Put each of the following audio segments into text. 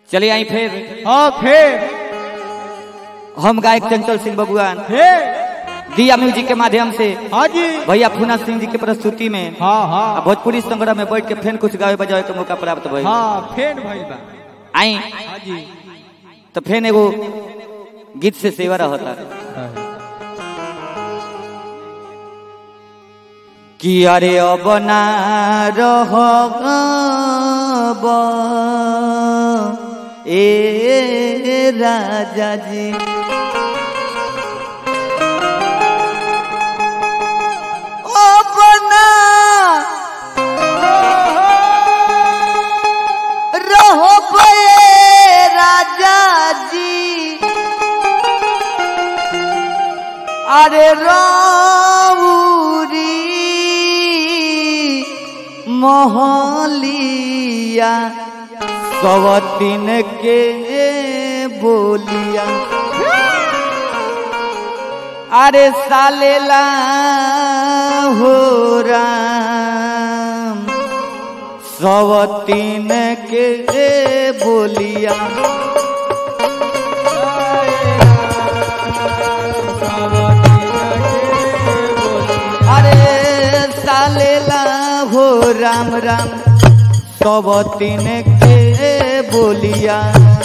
चलिए आई फिर हाँ फिर हम गायक चंचल सिंह बबुआन फिर दिया म्यूजिक के माध्यम से हाँ जी भैया फूना सिंह जी के प्रस्तुति में हाँ आ हाँ भोजपुरी संग्रह में बैठ के फेन कुछ गावे बजावे के मौका प्राप्त भइल हाँ फेन भइल बा आई हाँ जी तो फेन एगो गीत से सेवा रहता कि अरे अब ना रह ए राजा जी अब ना रह राजा जी अरे रौरी मोहलिया सवतीन के बोलिया अरे सालेला हो राम सवतीन के बोलिया अरे सालेला हो राम राम सवतीन के बोलिया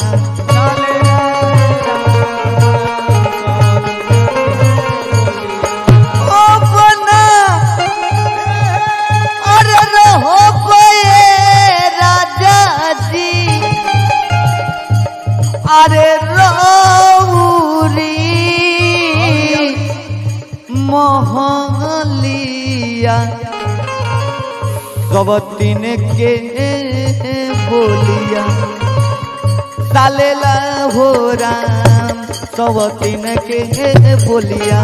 ओ बना अरे रहो बये राजा जी अरे रौरी मोहलिया कबतीन के बोलिया सालेला हो राम कबतीन के बोलिया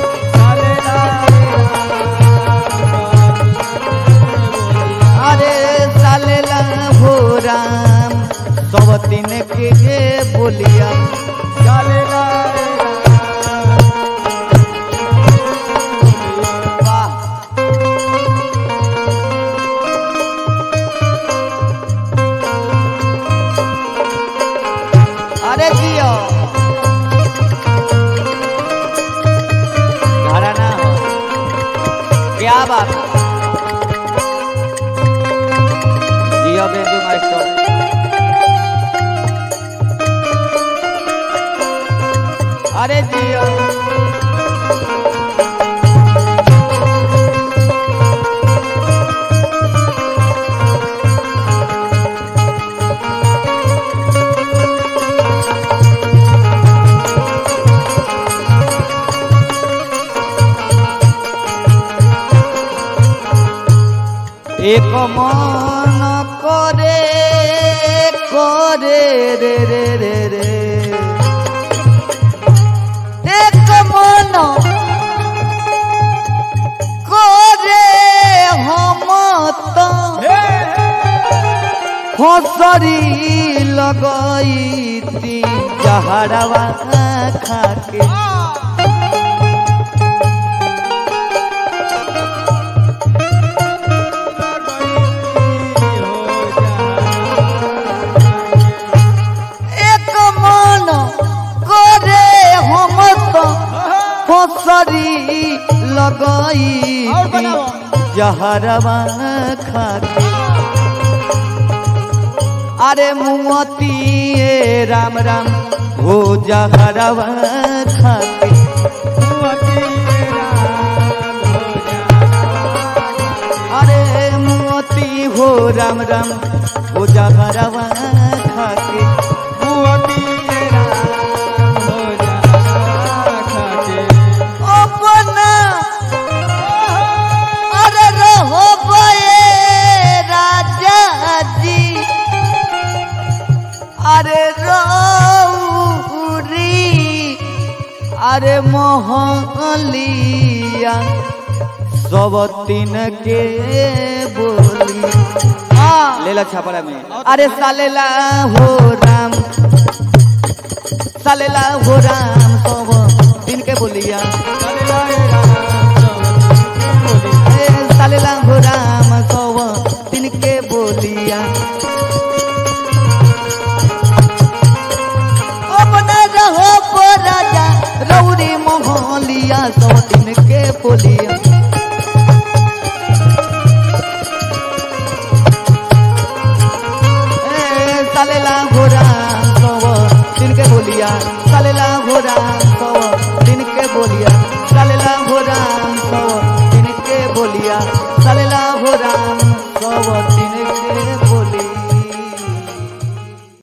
अरे सालेला हो राम कबतीन के बोलिया वाह अरे जियो घराना हो क्या बात है? जियो बेबी मास्टर अरे जियो এক মন করে করে রে রে রে রে এক মন করে হমত ফসরি লগাইতি যাহারাবা খাকে এক মন করে হমত ফসরি লগাই और बनाओ। जहरवा खाके अरे मुमती ए राम राम हो जहरवा खाके अरे मोती हो राम राम हो जहरवा खाके अपना अरे रहो बये राजा जी अरे रौरी अरे मोहलिया सब तीन के बोली लेला छापड़ा में अरे सालेला हो राम सालेला हो राम सब दिन के बोलिया ए, सालेला हो राम सब दिन के बोलिया बोलिया ए, सालेला घोड़ा सव दिन के बोलिया सालेला घोड़ा सव दिन के बोलिया सालेला घोड़ा सव दिन के बोलिया सालेला घोड़ा